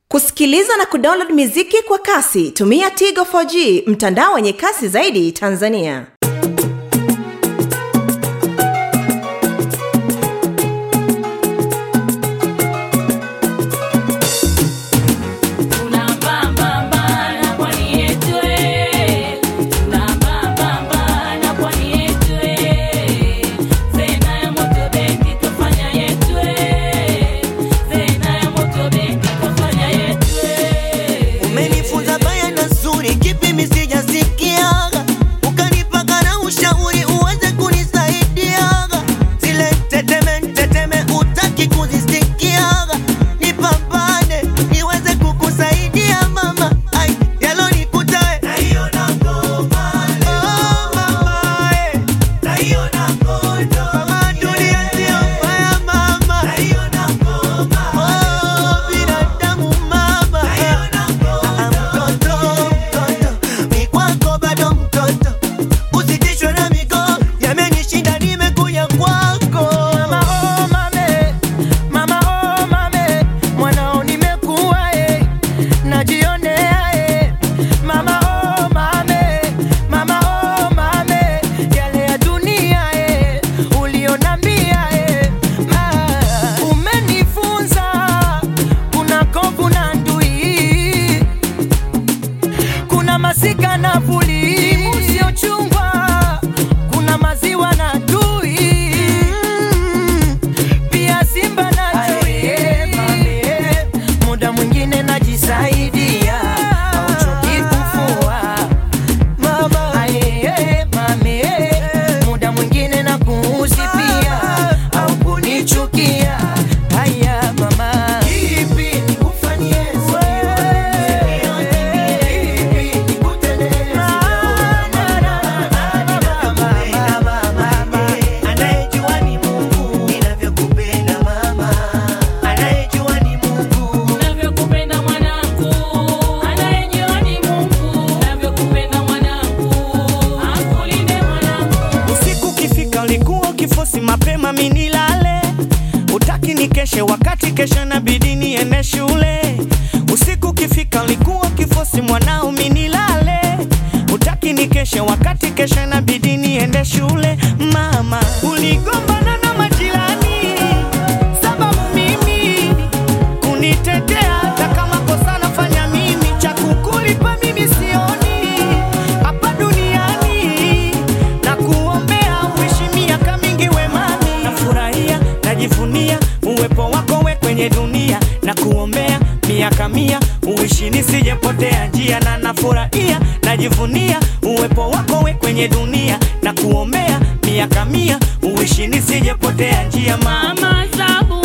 kusikiliza na kudownload miziki kwa kasi tumia tigo 4g mtandao wenye kasi zaidi tanzania umenifunza baya na zuri kipi misijasikiaga ukanipaka na ushauri uweze kunisaidiaga zile teteme teteme utaki kuzisikiaga nipambane niweze kukusaidia mama ai yalonikuta we. Oh, mama, eh. Mama, dunia sio mbaya, mama. Oh, binadamu mama Ah, mtoto mtoto mi kwako bado mtoto usitishwe na migo yamenishinda nimekuja kwako Mama oh mame, mama oh mame, mwanao nimekuwa eh, najionea eh. Mama oh mame, mama oh mame, yale ya dunia eh, ulionambia eh. Ah, umenifunza kuna kovu na ndui, kuna masika na vuli, usiochungwa kuna maziwa na tui pia simba na chui muda mwingine najisaidia auchoki kufua mama Aye, mame muda mwingine na kuuzi pia au kunichukia haya mama ipi nikufanyie anayejua ni mungu ninavyokupenda mama anayejua ni mungu Navyokupenda mwanangu, anayejua ni Mungu. Navyokupenda mwanangu, akulinde mwanangu. usiku ukifika ulikuwa ukifosi mapema minilale utaki nikeshe wakati kesho na bidi niende shule usiku ukifika ulikuwa ukifosi mwanao minilale utaki nikeshe wakati kesho na bidi niende shule mama uligombana na majirani sababu mimi kunitetea hata kama kosa nafanya mimi cha kukulipa mimi sioni hapa duniani na kuombea uishi miaka mingi wemani nafurahia najivunia uwepo wako we kwenye dunia na kuombea miaka mia uishi nisijepotea njia na nafurahia najivunia uwepo wako we kwenye dunia na kuombea miaka mia uishi nisijepotea njia mama Mama Sabu